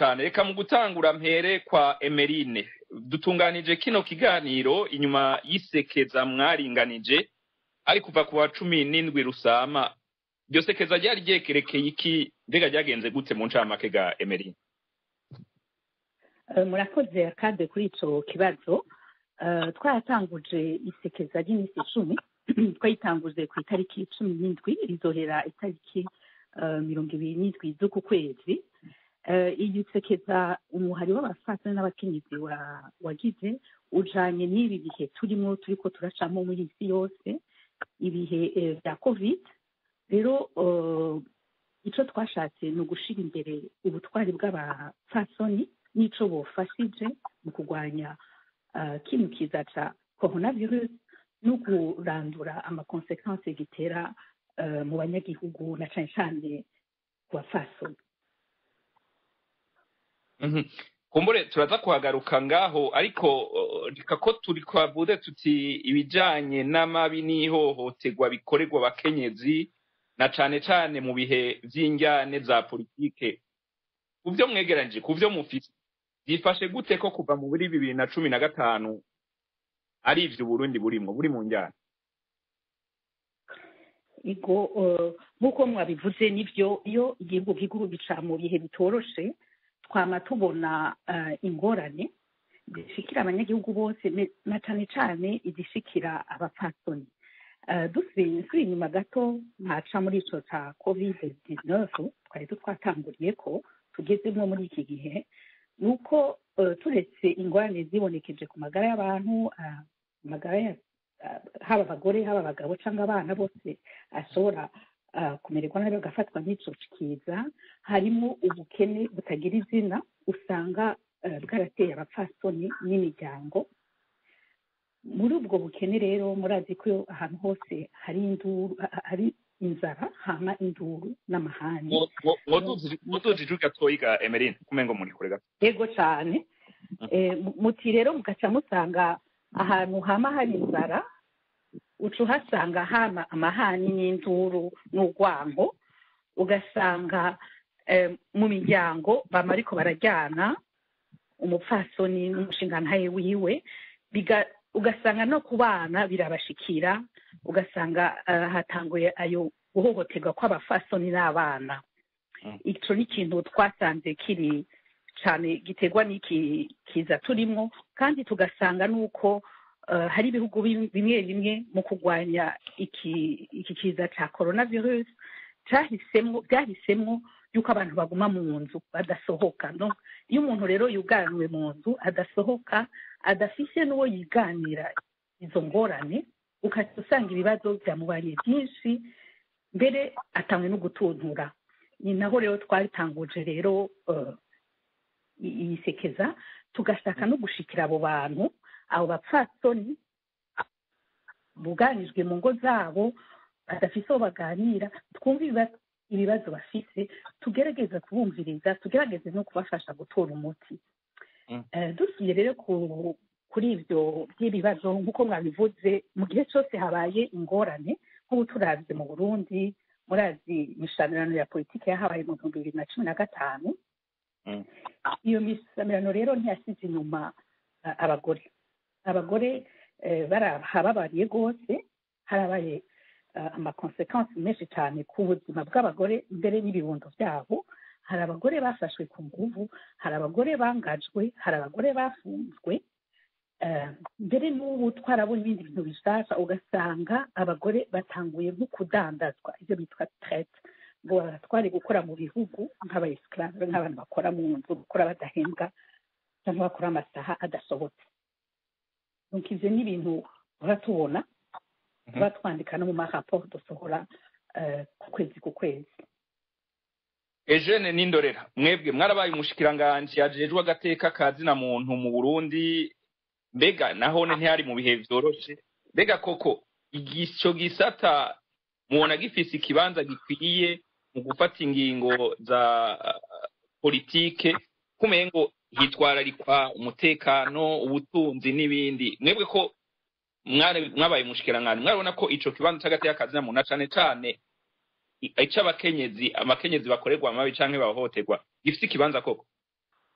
cyane reka mu gutangura mpere kwa emerine dutunganije kino kiganiro inyuma y'isekeza mwaringanije ari kuva ku wa cumi n'indwi rusama iryo sekeza ryari ryekerekeye iki mbega ryagenze gute mu ncamake ga emerine Eh, murakoze kandi kuri ico kibazo Eh, twaratanguje isekeza ry'iminsi icumi twayitanguje ku itariki cumi n'indwi rizohera itariki eh, mirongo ibiri n'indwi z'uku kwezi Eh, iyi sekeza umuhari w'abafasane n'abakenyezi wa- wagize ujanye n'ibi bihe turimo turiko turacamo muri isi yose ibihe eh, vya covid rero eh, ico twashatse ni ugushira imbere ubutwari bw'abapfasoni n'ico bofashije mu kurwanya uh, kino kiza ca coronavirus no kurandura amakonsekansi gitera uh, mu banyagihugu na cane cane ku bapfasoni Mhm. kumbure turaza kuhagaruka ngaho ariko uh, reka ko turi twavuze tuti ibijanye n'amabi n'ihohoterwa bikorerwa abakenyezi na cane cane mu bihe vy'injyane za politike ku vyo mwegeranije ku vyo mufise byifashe gute ko kuva mu buri bibiri na cumi na gatanu ari ivyo uburundi burimwo buri mu njyana ego uh, nk'uko mwabivuze nivyo iyo igihugu gihugu gica mu bihe bitoroshe twama tubona uh, ingorane zishikira abanyagihugu bose ne- na cane cane izishikira abapfasoni uh, dusubiye nsubiye inyuma gato ntaca muri ico ca covid 19 twari twatanguriye ko tugezemwo muri iki gihe ni uko uh, turetse ingorane zibonekeje ku magara y'abantu uh, amagara ya uh, haba abagore haba abagabo cyangwa abana bose ashobora uh, kumererwa nabi bagafatwa n'ico kiza harimo ubukene butagira izina usanga uh, bwarateye abapfasoni n'imiryango muri ubwo bukene rero murazi ko ahantu hose hari induru ha- hari inzara hama induru n'amahane mutujije gatoyi ga emerine kumengo muri kure gato yego cyane Eh, mu- muti rero mugaca musanga ahantu hama hari inzara uca uhasanga hama amahani n'induru n'urwango ugasanga eh, mu miryango bama ariko barajyana umupfasoni n'umushingantahe wiwe biga- ugasanga no ku bana birabashikira ugasanga eh, hatanguye ayo guhohoterwa kw'abafasoni n'abana Mm. ico ni ikintu twasanze kiri cyane giterwa n'iki kiza turimo kandi tugasanga n'uko eh, hari ibihugu bim- bimwe bimwe mu kurwanya iki iki kiza cya coronavirus cyahisemo byahisemo yuko abantu baguma mu nzu badasohoka no iyo umuntu rero yuganiwe mu nzu adasohoka adafise n'uwo yiganira izo ngorane ukajya usanga ibibazo byamubariye byinshi mbere atangwe no gutuntura ni naho rero twatanguje rero eh, i- iyi sekeza tugashaka no gushikira abo bantu abo bapfasoni buganijwe mu ngo zabo badafise aho baganira twumve ibiba- ibibazo bafise tugerageza kubumviriza tugerageze no kubafasha gutora umuti Mm. Eh, dusuye rero ku kuri ibyo by'ibibazo nk'uko mwabivuze mu gihe cyose habaye ingorane nk'ubu turavye mu burundi murazi imishamirano ya politiki yahabaye mu bihumbi bibiri na cumi na gatanu Mm. iyo misamirano rero ntiyasize inyuma uh, abagore abagore eh, barahababariye rwose harabaye uh, amakonsekansi menshi cyane ku buzima bw'abagore mbere n'ibibondo byabo hari abagore bafashwe ku nguvu hari abagore bangajwe hari abagore bafunzwe eh, mbere n'ubu twarabona ibindi bintu bishasha ugasanga abagore batanguye nko kudandazwa ibyo bitwa traite ngo baratware gukora mu bihugu nk'abayisikarave nk'abantu bakora mu nzu gukora badahembwa cyangwa bakora amasaha adasohotse donc ivyo ni ibintu tuba tubona Mhm. tuba twandika no mu maraporo dusohora eh, ku kwezi ku kwezi Eugene Nindorera mwebwe mwarabaye umushikiranganji yajejwe agateka ka zina muntu mu Burundi mbega nahone ntihari mu bihe vyoroshe mbega koko igico gisata mubona gifise ikibanza gikwiye mu gufata ingingo za uh, politike kumengo hitwararikwa umutekano ubutunzi n'ibindi mwebwe ko mwari- mwabaye umushikiranganji mwarabona ko ico kibanza c'agateka ka zina muntu na cane cane ic'abakenyezi amakenyezi bakorerwa amabi canke bahohoterwa gifise ikibanza koko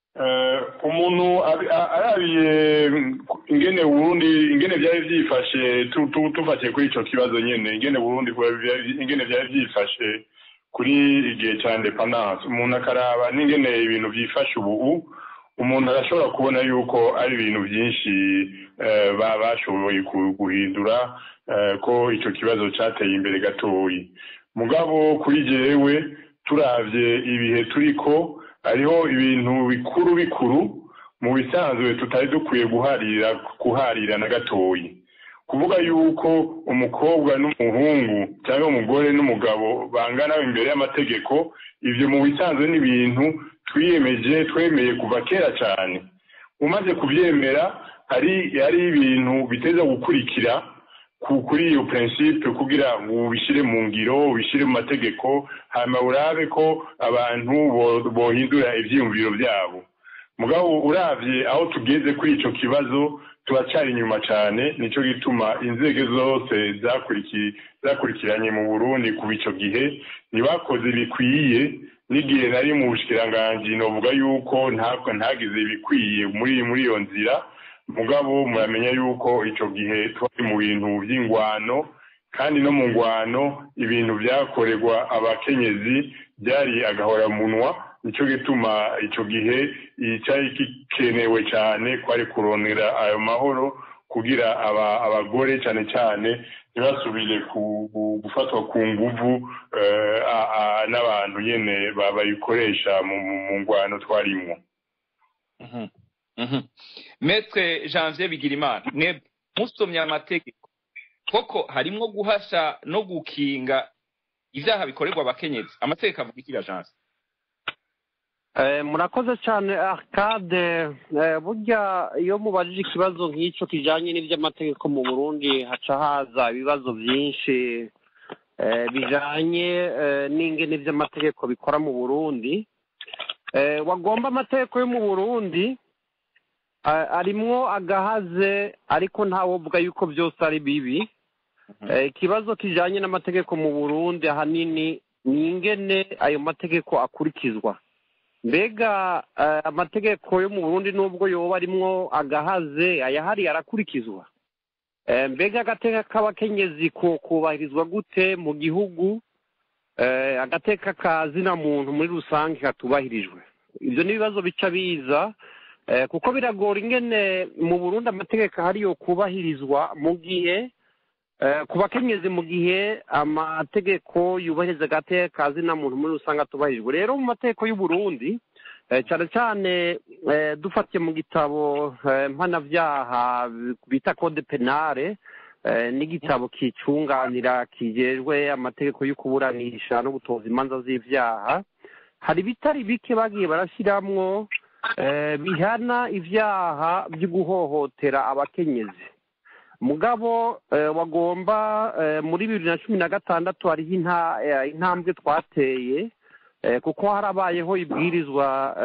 umuntu arabiye ingene burundi ingene byari byifashe tufatiye kuri icyo kibazo nyine ingene burundi ingene byari byifashe kuri igihe cya indepandanse umuntu akaraba n'ingene ibintu byifashe ubu umuntu arashobora kubona yuko ari ibintu byinshi bashoboye guhindura ko icyo kibazo cyateye imbere gatoyi mugabo kuri jewe turabye ibihe turi ko hariho ibintu bikuru bikuru mu bisanzwe tutari dukwiye guharira kuharira na gatoyi kuvuga yuko umukobwa n'umuhungu cyangwa umugore n'umugabo bangana imbere y'amategeko ibyo mu bisanzwe ni ibintu twiyemeje twemeye kuva kera cyane umaze kubyemera hari hari ibintu biteza gukurikira kuri iyo prinsipe kugira ngo ubishyire mu ngiro ubishyire mu mategeko hanyuma urabe ko abantu bohindura ibyiyumviro byabo mugabo urabye aho tugeze kuri icyo kibazo turacyari inyuma cyane nicyo gituma inzego zose zakurikiranye mu burundi kuva icyo gihe ntibakoze bikwiye n'igihe nari mu bushikiranganji novuga yuko ntabwo ntagize ibikwiye muri muri iyo nzira mugabo muramenya yuko icyo gihe twari mu bintu by'ingwano kandi no mu ngwano ibintu byakorerwa abakenyezi byari agahoramunwa nicyo gituma icyo gihe cyari gikenewe cyane kwari kurondera ayo mahoro kugira abagore cyane cyane ntibasubire gufatwa ku nguvu n'abantu nyine bayikoresha mu ngwano twarimo metre janvier bigirimana mwebwe musomye amategeko koko harimwo guhasha no gukinga ibyaha bikorerwa abakenyezi amategeko avuga iki janvier murakoze cyane arcade burya iyo mubajije ikibazo nk'icyo kijyanye n'iby'amategeko mu burundi haca haza ibibazo byinshi bijyanye n'ingene by'amategeko bikora mu burundi wagomba amategeko yo mu burundi arimwo agahaze ariko ntawovuga yuko byose ari bibi ikibazo kijyanye n'amategeko mu burundi ahanini ni ingene ayo mategeko akurikizwa mbega amategeko yo mu burundi nubwo yoba arimwo agahaze ayahari arakurikizwa mbega agateka k'abakenyezi kubahirizwa gute mu gihugu agateka ka zina muntu muri rusange katubahirijwe ibyo ni ibibazo bica biza kuko biragora ingene mu burundi amategeko ahari yo kubahirizwa mu gihe ku bakenyezi mu gihe amategeko yubahiriza agateka ka zina muntu muri rusange atubahirijwe rero mu mategeko y'uburundi cyane cyane dufatiye mu gitabo mpanabyaha bita code penale n'igitabo kicunganira kijejwe amategeko yo kuburanisha no gutoza imanza z'ibyaha hari ibitari bike bagiye barashyiramwo bihana ibyaha byo guhohotera abakenyezi mugabo wagomba muri bibiri na cumi na gatandatu hariho intambwe twateye kuko harabayeho ibwirizwa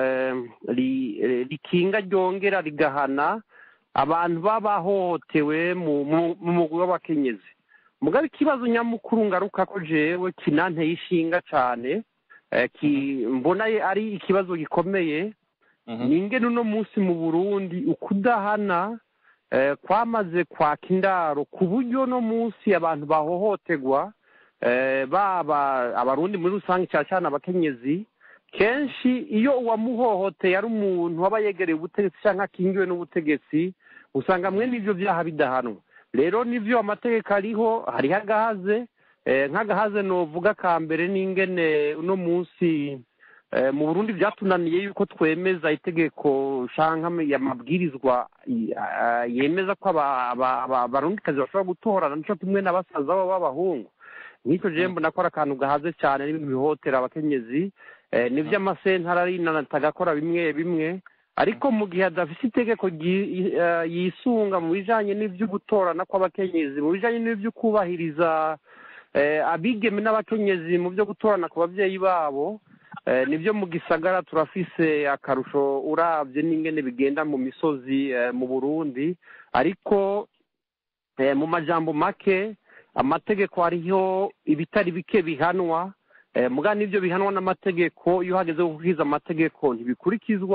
rikinga ryongera rigahana abantu baba bahohotewe mu mugwi w'abakenyezi mugabo ikibazo nyamukuru ngaruka ko jewe kinanteye ishinga cyane mbona ari ikibazo gikomeye ni ingene uno munsi mu burundi ukudahana kwamaze kwaka indaro ku buryo no munsi abantu bahohoterwa baba abarundi muri rusange cyane cyane abakenyezi kenshi iyo uwamuhohoteye ari umuntu aba yegereye ubutegetsi cyangwa akingiwe n'ubutegetsi usanga mwene ibyo byaha bidahanwa rero nibyo amategeko ariho hariho agahaze nk'agahaze nuvuga ka mbere n'ingene uno munsi mu burundi byatunaniye yuko twemeza itegeko cyangwa amabwirizwa yemeza ko abarundikazi bashobora gutorana nicyo kimwe na basaza babo b'abahungu nk'icyo gihe mbona ko ari akantu gahaze cyane n'ibintu bihotera abakenyezi nibyo amasentara arinanata agakora bimwe bimwe ariko mu gihe adafite itegeko yisunga mu bijyanye n'ibyo gutorana kw'abakenyezi mu bijyanye n'ibyo kubahiriza abigeme n'abakenyezi mu byo gutorana ku babyeyi babo nibyo mu gisagara turafise akarusho urabye n'ingene bigenda mu misozi mu burundi ariko mu majambo make amategeko hariho ibitari bike bihanwa muga n'ibyo bihanwa n'amategeko iyo hageze gukurikiza amategeko ntibikurikizwa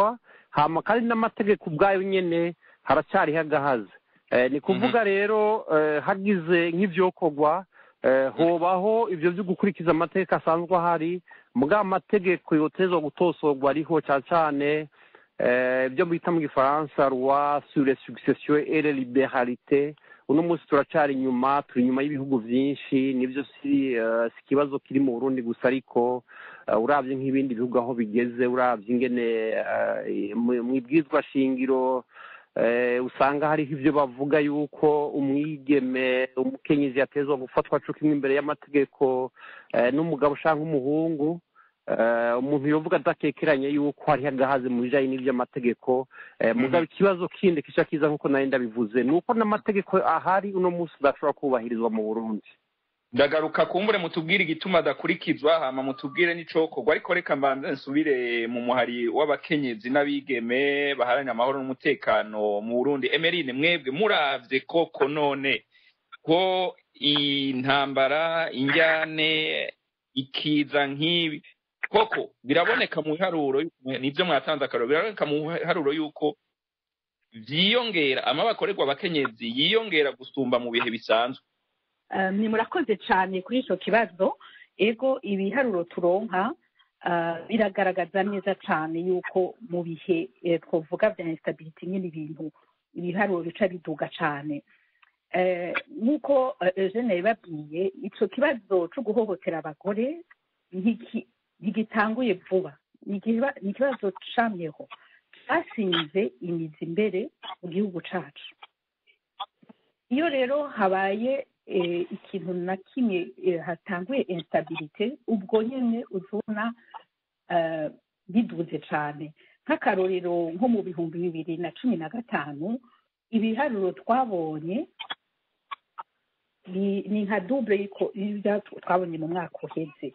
hama kandi n'amategeko ubwayo nyene haracyariho agahaze Eh, ni kuvuga rero eh, hagize nk'ivyokorwa eh, hobaho ivyo vyo gukurikiza amategeko asanzwe ahari mugabo amategeko yotezwa gutosorwa ariho cane cane eh, ibyo bita mu gifaransa roi sur les successions et les liberalité uno munsi turacari inyuma turi inyuma y'ibihugu vyinshi nivyo si eh, si ikibazo kiri mu burundi gusa ariko eh, uravye nk'ibindi bihugu aho bigeze uravye ingene eh, mu- mw'ibwirizwa shingiro eh, usanga hariho ivyo bavuga yuko umwigeme umukenyezi yatezwa gufatwa co kimwe imbere y'amategeko eh, n'umugabo canke umuhungu Eh, umuntu yovuga adakekeranye yuko hariho agahaze mu bijanye n'ivy'amategeko eh, mugabo ikibazo kindi kica kiza nk'uko nari ndabivuze ni uko n'amategeko ahari uno munsi udashobora kubahirizwa mu burundi ndagaruka kumbure mutubwire igituma adakurikizwa hama mutubwire n'icokorwa ariko reka mbanze nsubire mu muhari w'abakenyezi n'abigeme baharanira amahoro n'umutekano mu burundi emerine mwebwe muravye koko none ko intambara injyane ikiza nk'ibi koko biraboneka mu biharuro nivyo mwatanze akaroro biraboneka mu biharuro yuko vyiyongera amaba akorerwa abakenyezi yiyongera gusumba mu bihe bisanzwe Eh, ni murakoze cyane kuri icyo kibazo ego ibiharuro turonka eh, biragaragaza neza cyane yuko mu bihe eh, twavuga bya instability nyine ibintu ibiharuro bica biduga cyane Eh, nk'uko eh, eugene yabibabwiye icyo kibazo cyo guhohotera abagore ntiki- ntigitanguye vuba ni ikiba- ni ikibazo camyeho cyashinze imizi imbere mu gihugu cyacu iyo rero habaye eh, ikintu na kimwe eh, hatanguye instabilite ubwo nyine uzubona eh, biduze cyane nk'akarorero nko mu bihumbi bibiri na cumi na gatanu ibiharuro twabonye ni ni nka double y'iko- y'ibya twabonye mu mwaka uheze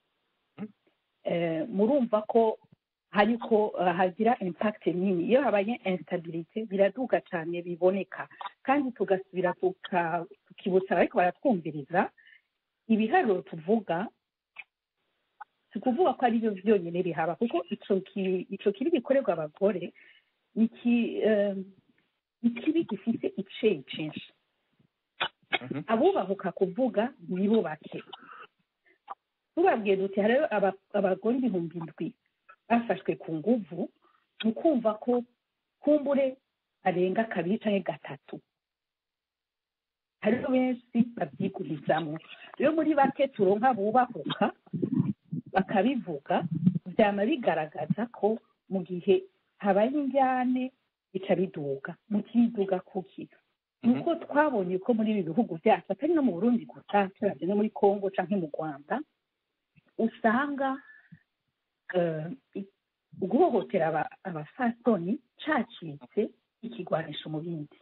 Eh, murumva ko hariko eh, hagira impact nini iyo habaye instabilite biraduga cyane biboneka kandi tugasubira tuka- tukibutsa abariko baratwumviriza ibiharuro tuvuga si ukuvuga ko ari byo byonyine bihaba kuko ico ki- ico kibi gikorerwa abagore ni ki- eh, ni kibi gifise iceyi cinshi Mhm. abubahuka kuvuga nibo bake tubabwiye duti hariho aba- abagore ibihumbi indwi bafashwe ku nguvu ni ukumva ko kumbure arenga kabiri canke gatatu hariho benshi bavyigurizamwo rero muri bake turonka bubahuka bakabivuga vyama bigaragaza ko mu gihe habaye injyane bica biduga mu kibiduga kuki nuko twabonye ko muri ibi bihugu byacu atari no mu burundi gusa turavye no muri congo canke mu rwanda usanga eh, i- guhohotera aba- abafasoni cacitse ikigwanisho mu bindi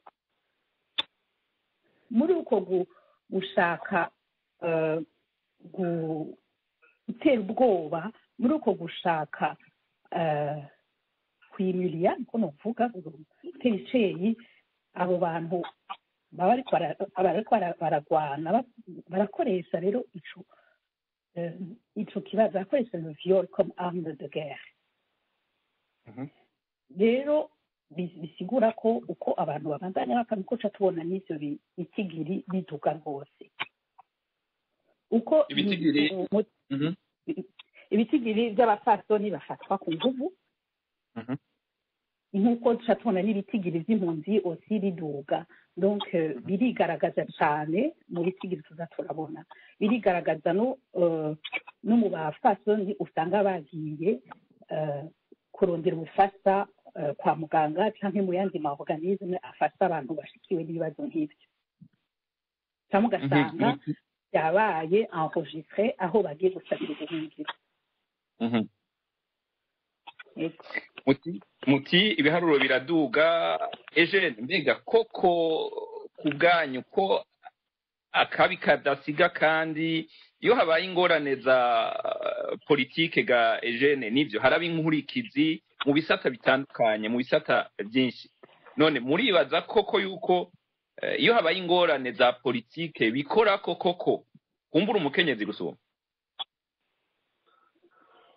muri uko gu- gushaka eh, gu- gutera ubwoba muri uko gushaka eh, kwimiriya niko novuga gutera iceyi abo bantu baba bariko bara- bariko bara- baragwana ba- barakoresha rero ico eh, ico kibazo barakoresha le viol comme arme de guerre Mhm. rero bi- bisigura ko uko abantu babandanya bakabikoca tubona n'ivyo bi- bitigiri biduga rwose uko Ibitigiri? mu- mu- Mhm. ibitigiri by'abapfasoni bafatwa ku nguvu Mhm. nk'uko duca tubona n'ibitigiri by'impunzi osi biduga donc eh, birigaragaza cyane mu bitigiri tuza turabona birigaragaza no eh, no mu bapfasoni usanga bagiye eh, kurondera ubufasha eh, kwa muganga cyangwa mu yandi ma organisme afasha abantu bashikiwe n'ibibazo nk'ibyo cyangwa ugasanga Mhm. byabaye enregistré aho bagiye gusabira ubuhungiro Mhm. Yego. muti muti ibiharuro biraduga ejene mbega koko ku bwanyu ko akabi kadasiga kandi iyo habaye ingorane za uh, politike ga ejene nivyo haraba inkurikizi mu bisata bitandukanye mu bisata byinshi none muribaza koko yuko eh, iyo habaye ingorane za politike bikora ko koko kumbura umukenyezi gusumba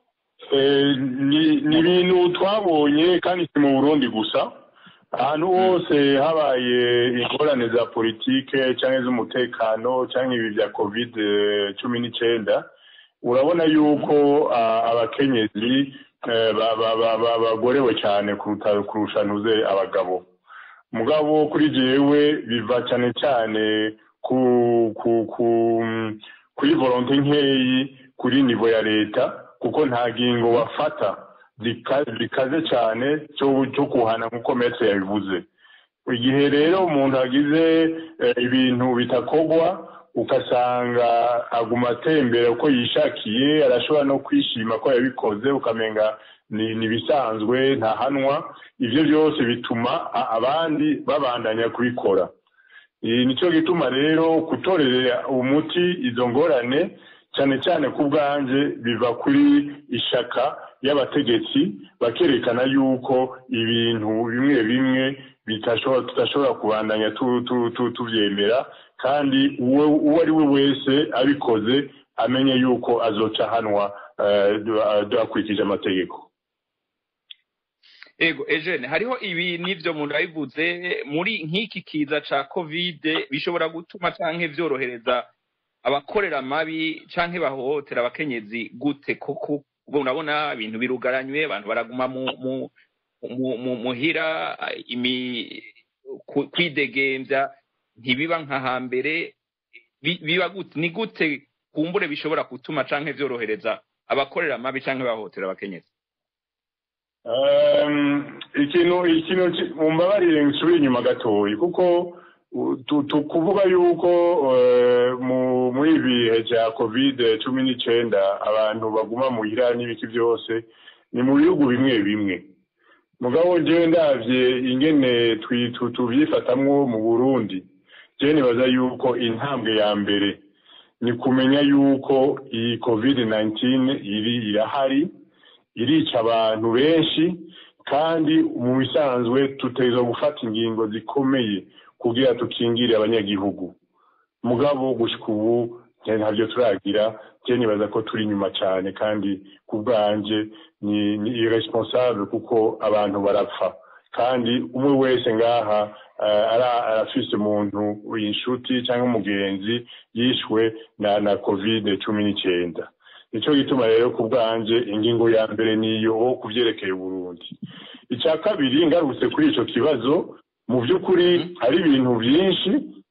Eh, ni ni ibintu twabonye kandi si mu burundi gusa ahantu hose habaye ingorane za politike cyangwa iz'umutekano cyangwa ibi bya covid cumi n'icyenda urabona yuko ah, abakenyezi eh, ba- ba- ba- ba- bagorewe cyane kuruta kurusha ntuze abagabo mugabo kuri jewe biva cyane cyane ku ku ku kuri volonte nkeyi kuri nivo ya leta kuko nta ngingo bafata zika- zikaze cyane cyo cyo kuhana nk'uko metre yabivuze igihe rero umuntu agize eh, ibintu bitakogwa ugasanga aguma atembera uko yishakiye arashobora no kwishima ko yabikoze ukamenga ni ni ibisanzwe ntahanwa ibyo byose bituma a- abandi babandanya kubikora Eh, nicyo gituma rero gutorera umuti izo ngorane cyane cyane ku bwanje biva kuri ishaka y'abategetsi bakerekana yuko ibintu bimwe bimwe bitashobora tudashobora kubandanya tu- tu- tu- tubyemera kandi uwo uwo ari we wese abikoze amenye yuko azoca ahanwa eh, du- hakurikije amategeko ego ejene hariho ibi n'ibyo muntu yabivuze muri nk'iki kiza ca kovide bishobora gutuma canke vyorohereza abakorera amabi canke bahohotera abakenyezi gute kuko ubwo urabona ibintu birugaranywe abantu baraguma mu mu mu- mu- muhira imi ku- kwidegemvya ntibiba nka hambere Bi- biba gute ni gute kumbure bishobora gutuma canke vyorohereza abakorera amabi canke bahohotera abakenyezi Um, ikintu ikintu ki- mumbabarire nsubire inyuma gatoyi kuko u- tu- tu- kuvuga yuko eh, mu- muri ibi bihe bya covid cumi n'icyenda abantu baguma muhira n'ibiki byose ni mu bihugu bimwe bimwe mugabo njyewe ndabye ingene twi- tu- tubyifatamwo mu burundi njyewe nibaza yuko intambwe ya mbere ni kumenya yuko iyi covid 19 iri irahari irica abantu benshi kandi mu bisanzwe tuteza gufata ingingo zikomeye kugira tukingire abanyagihugu mugabo gushika ubu njye ntabyo turagira njye nibaza ko turi inyuma cyane kandi ku bwanje ni ni irresponsable kuko abantu barapfa kandi umwe wese ngaha eh, ara- arafise umuntu inshuti cyangwa umugenzi yishwe na na covid cumi n'icyenda nicyo gituma rero ku bwanje ingingo ya mbere niyo ku byerekeye uburundi icya kabiri ngarutse kuri icyo kibazo mu by'ukuri hari ibintu byinshi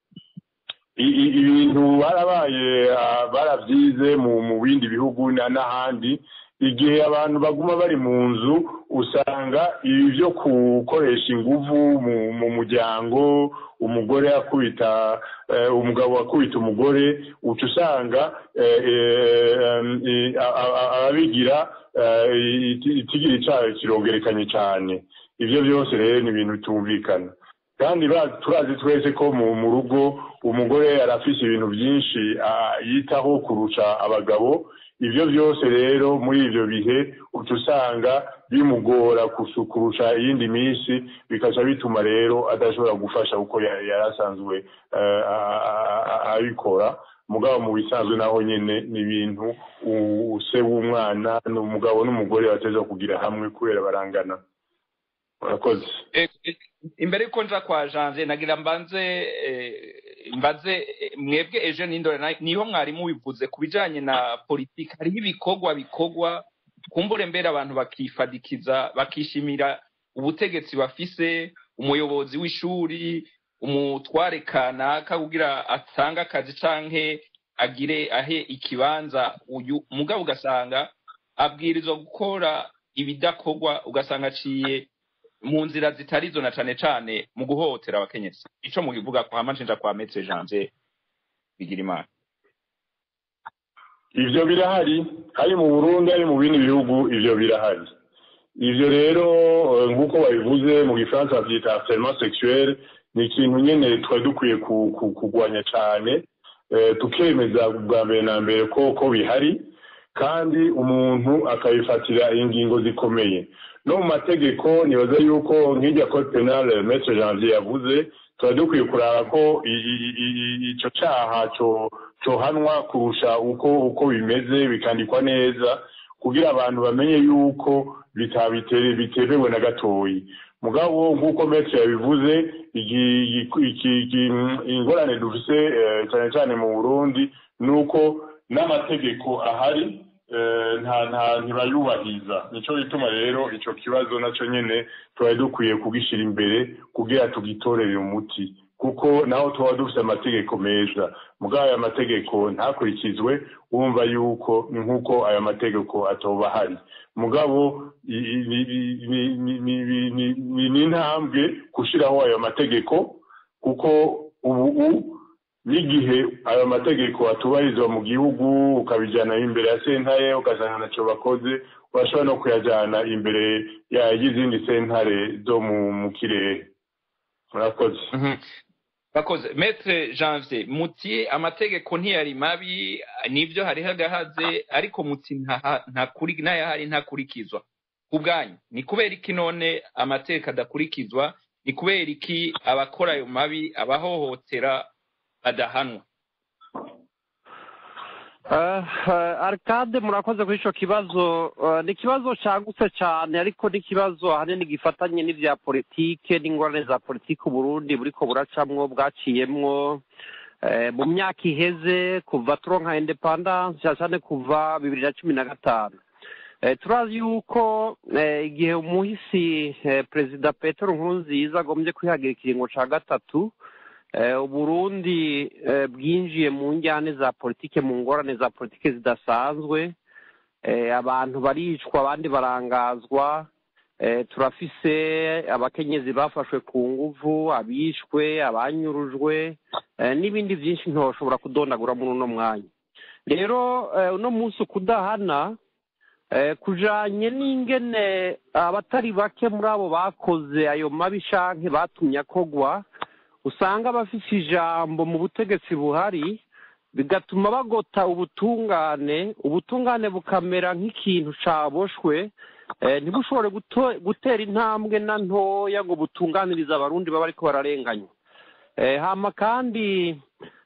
i- i- ibintu barabaye ah, barabyize mu mu bindi bihugu na- n'ahandi igihe abantu baguma bari mu nzu usanga ibi byo gukoresha inguvu mu mu muryango umugore akubita eh, umugabo akubita umugore uca usanga eh, eh, eh, a- a- a- ababigira eh, iti- itigiri cyayo kirongerekanye cyane ibyo byose rero ni ibintu bitumvikana kandi ba- turazi twese ko mu mu rugo umugore arafise ibintu byinshi ah, yitaho kurusha abagabo ibyo byose rero muri ibyo bihe uca usanga bimugora kusu- kurusha iyindi minsi bikaca bituma rero adashobora gufasha uko ya- yari asanzwe eh, a- a- a- abikora mugabo mu bisanzwe naho nyine ni ibintu u- se w'umwana ni umugabo n'umugore bateza kugira hamwe kubera barangana murakoze Eh, eh, imbere yuko nja kwa janje nagira mbanze eh, mbaze eh, mwebwe ejo n'indore na- niho mwarimu bivuze ku bijanye na politiki hariho ibikorwa bikorwa kumbure mbere abantu bakifadikiza bakishimira ubutegetsi bafise umuyobozi w'ishuri umutware kanaka kugira atange akazi canke agire ahe ikibanza uyu mugabo ugasanga abwirizwa gukora ibidakorwa ugasanga aciye mu nzira zitari zo na cane cane mu guhohotera abakenyezi ico mukivuga kwa macinja kwa metre janje bigira imana ivyo birahari hari mu burundi hari mu bindi bihugu ivyo birahari ivyo rero eh, nk'uko babivuze mu gifaransa bavyita harcèlement sexuel ni ikintu nyene twari dukwiye ku- ku- kurwanya cane eh, tukemeza bwa mbere na mbere ko ko bihari kandi umuntu akabifatira ingingo zikomeye no mu mategeko nibaza yuko nk'irya code penal maître janvier yavuze tuba dukwiye kuraba ko i- i- i- i- ico caha co cohanwa kurusha uko uko bimeze bikandikwa neza kugira abantu bamenye yuko bitabitere bitemewe na gatoyi mugabo nk'uko metero yabivuze ingorane dufise cyane cyane mu burundi ni uko n'amategeko ahari ntibayubahiriza nicyo gituma rero icyo kibazo nacyo nyine tuba dukwiye kugishyira imbere kugira tugitorere umuti kuko naho tuba dufite amategeko meza mugabo aya mategeko ntakurikizwe wumva yuko ni nk'uko aya mategeko atoba ahari mugabo ni intambwe gushyiraho ayo mategeko kuko ubu n'igihe ayo mategeko atubahirizwa mu gihugu ukabijyana imbere ya sentare ugasanga ntacyo bakoze urashobora no kuyajyana imbere y'izindi sentare zo mu kirere murakoze bakoze metre janvier muti amategeko ntiyari mabi nibyo hariho agahaze ariko muti n'ayahari ntakurikizwa ku bwanyu ni kubera iki none amategeko adakurikizwa ni kubera iki abakora ayo mabi abahohotera badahanwa arikade murakoze kuri icyo kibazo ni ikibazo cyagutse cyane ariko ni ikibazo ahanini gifatanye n'ibya politike n'ingorane za politike uburundi buriko buracamwo bwaciyemwo mu myaka iheze kuva turonka indepandanse cyane cyane kuva bibiri na cumi na gatanu turazi yuko igihe umuhisi perezida petero nkurunziza agombye kwihagira ikiringo cya gatatu uburundi bwinjiye mu njyane za politike mu ngorane za politike zidasanzwe abantu baricwa abandi barangazwa turafise abakenyezi bafashwe ku nguvu abishwe abanyurujwe n'ibindi byinshi ntoshobora kudondagura muri uno mwanya rero uno munsi ukudahana kujanye n'ingene abatari bake muri abo bakoze ayo mabi shanke batumye akogwa usanga abafite ijambo mu butegetsi buhari bigatuma bagota ubutungane ubutungane bukamera nk'ikintu caboshwe ntibushobore gutera intambwe na ntoya ngo butunganirize abarundi baba ariko bararenganywa hama kandi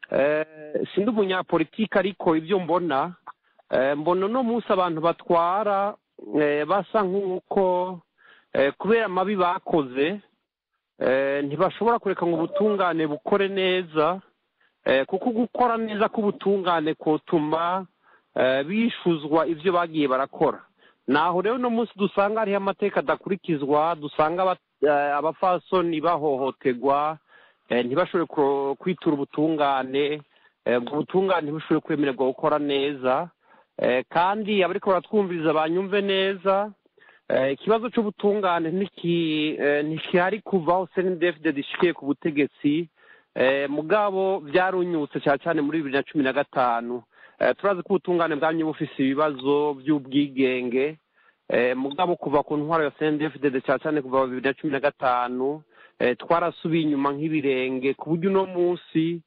sindi umunyapolitike ariko ibyo mbona mbona uno munsi abantu batwara basa nk'uko kubera amabi bakoze ntibashobora kureka ngo ubutungane bukore neza kuko gukora neza k'ubutungane kutuma bishuzwa ibyo bagiye barakora naho rero uno munsi dusanga hariho amateka adakurikizwa dusanga abafasoni bahohoterwa ntibashobore kwitura ubutungane ubwo butungane ntibashobore kwemererwa gukora neza kandi abariko baratwumviriza banyumve neza ikibazo cy'ubutungane ntikihari kuva aho senidefide dishikiye ku butegetsi mugabo byarunyutse cyane cyane muri bibiri na cumi na gatanu turazi ko ubutungane bwamye bufise ibibazo by'ubwigenge mugabo kuva ku ntwaro ya senidefide cyane cyane kuva bibiri na cumi na gatanu twarasubiye inyuma nk'ibirenge ku buryo uno munsi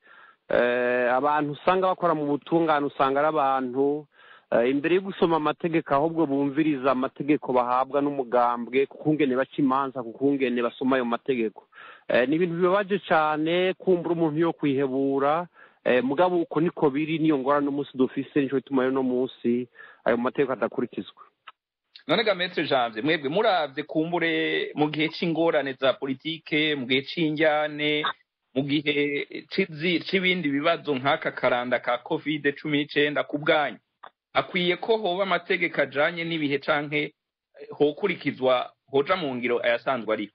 abantu usanga bakora mu butungane usanga ari abantu imbere yo gusoma amategeko ahubwo bumviriza amategeko bahabwa n'umugambwe ku kungene baca imanza ku kungene basoma ayo mategeko ni ibintu bibabaje cyane kumbura umuntu yo kwihebura mugabo uko niko biri niyo ngorane umunsi dufise nicyo bituma uno munsi ayo mategeko adakurikizwa none ga metre janvier mwebwe muravye kumbure mu gihe c'ingorane za politike mu gihe c'injyane mu gihe c'ibindi bibazo nk'aka karanda ka covid cumi n'icenda ku bwanyu akwiye ko hoba amategeko ajanye n'ibihe canke hokurikizwa hoja mu ngiro ayasanzwe ariho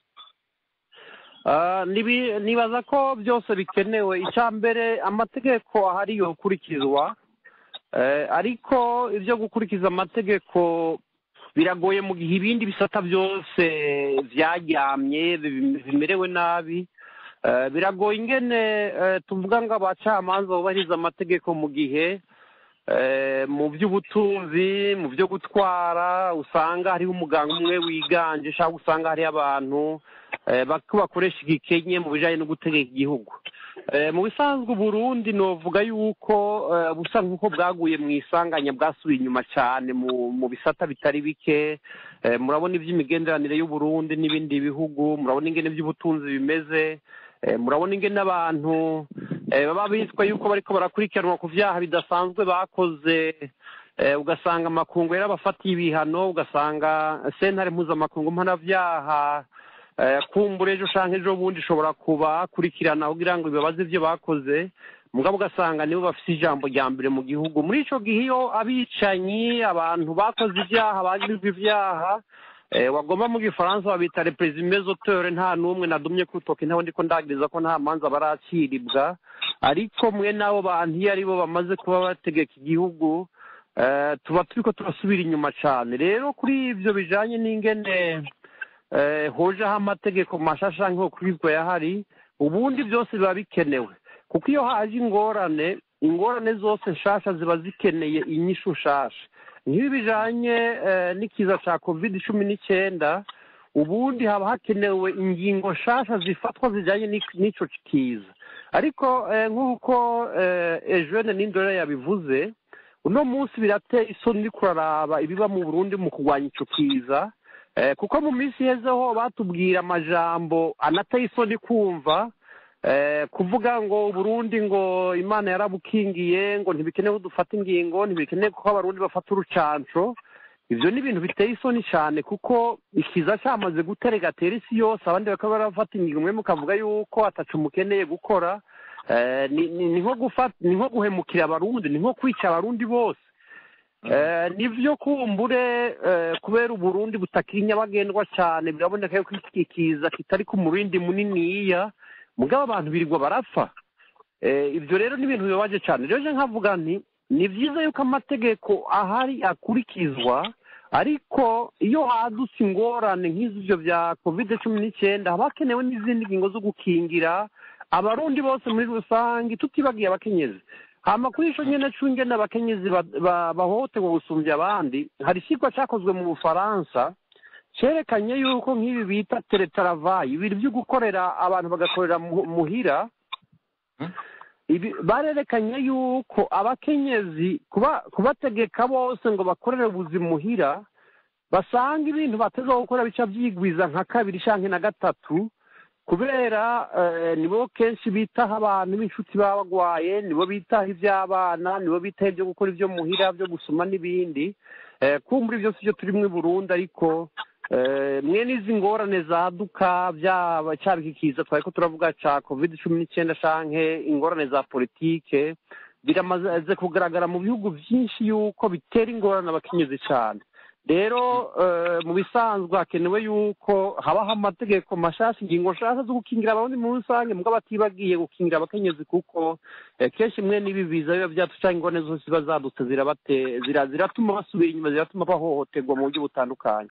nibaza ko byose bikenewe icya mbere amategeko ahari yokurikizwa ariko ibyo gukurikiza amategeko biragoye mu gihe ibindi bisata byose byaryamye bimerewe nabi biragoye ingene tuvuga ngo abacamanza bubahiriza amategeko mu gihe mu by'ubutunzi mu byo gutwara usanga hariho umuganga umwe wiganje cyangwa usanga hariho abantu bakoresha igikenye mu bijyanye no gutegeka igihugu mu bisanzwe Burundi novuga yuko busa nk'uko bwaguye mu isanganya bwasubiye inyuma cyane mu bisata bitari bike murabona iby'imigenderanire y'uburundi n'ibindi bihugu murabona ingene by'ubutunzi bimeze murabona ingene abantu baba bitwa yuko bariko barakurikiranwa ku vyaha bidasanzwe bakoze eh, ugasanga amakungu yarabafatiye ibihano ugasanga sentare mpuzamakungu mpanabyaha eh, kumbura ejo canke ejo bundi ishobora kubakurikirana kugira ngo bibabaze ivyo bakoze mugabo ugasanga nibo bafise ijambo rya mbere mu gihugu muri ico gihe iyo abicanyi abantu bakoze ibyaha bagirizwa ivyaha eh, wagomba mu gifaransa babita represime zotore nta n'umwe nadumye kutoka ntaho ndiko ndagiriza ko nta manza baraciribwa ariko mwe n'abo bantu iyo aribo bamaze kuba bategeka igihugu eh, tuba turiko turasubira inyuma cane rero kuri ivyo bijanye n'ingene eh, hojeho amategeko mashasha nk'uko kubibwa yahari ubundi byose biba bikenewe kuko iyo haje ingorane ingorane zose nshasha ziba zikeneye inyishu nshasha nk'ibi bijanye eh, n'ikiza ca covid cumi n'icyenda ubundi haba hakenewe ingingo nshasha zifatwa zijanye n'ik- n'ico kiza ariko eh, nk'uko eh, ejene n'indore yabivuze uno munsi birateye isoni uriko uraraba ibiba mu burundi mu kurwanya ico kiza Eh, kuko mu minsi ihezeho batubwira amajambo anateye isoni kumva eh, kuvuga ngo uburundi ngo imana yarabukingiye ngo ntibikenewe ko dufata ingingo ntibikenewe ko abarundi bafata urucanco ivyo ni ibintu biteye isoni cane kuko ikiza camaze guteregatera isi yose abandi bakaba barafata ingingo mwe mukavuga yuko ataco mukeneye gukora eh, ni ni- ni nko gufata ni nko guhemukira abarundi ni nko kwica abarundi bose Eh, nivyo kumbure eh, kubera uburundi butakiri nyabagendwa cyane biraboneka yuko iki kiza kitari ku murindi muniniya mugabo abantu birirwa barapfa Eh, ibyo rero ni ibintu bibabaje cyane rero je nkavuga nti ni byiza yuko amategeko ahari akurikizwa ariko iyo hadutse ingorane nk'ivyo bya covid cumi n'icyenda haba hakenewe n'izindi ngingo zo gukingira abarundi bose muri rusange tutibagiye abakenyezi hama kuri ico nyene c'ingene abakenyezi ba- ba- bahohoterwa gusumbya abandi hari ikigwa cakozwe mu bufaransa cerekanye yuko nk'ibi bita teletaravayi ibintu vyo gukorera abantu bagakorera mu- muhira ibi barerekanye yuko abakenyezi kuba kubategeka bose ngo bakorere ubuzima muhira basanga ibintu bateza gukora bica vyigwiza nka kabiri canke na gatatu kubera eh, nibo kenshi bitaho abantu b'inshuti baba bagwaye nibo bitaho ivy'abana nibo bitaho ibyo gukora ibyo muhira byo gusoma n'ibindi eh, kumbura ibyo sivyo turi mu Burundi ariko eh, mwe n'izi ngorane zaduka byaba cyaba iki kiza twari ko turavuga ca covid cumi n'icyenda canke ingorane za politike biramaze kugaragara mu bihugu byinshi yuko bitera ingorane abakenyezi cyane rero eh, mu bisanzwe hakenewe yuko habaho amategeko mashasha ingingo nshasha zo gukingira abarundi muri rusange mugabo batibagiye gukingira abakenyezi kuko eh, kenshi mwe n'ibi biza biba byatuca ingone zose ziba zadutse zirabate zira- ziratuma basubira inyuma ziratuma bahohoterwa mu buryo butandukanye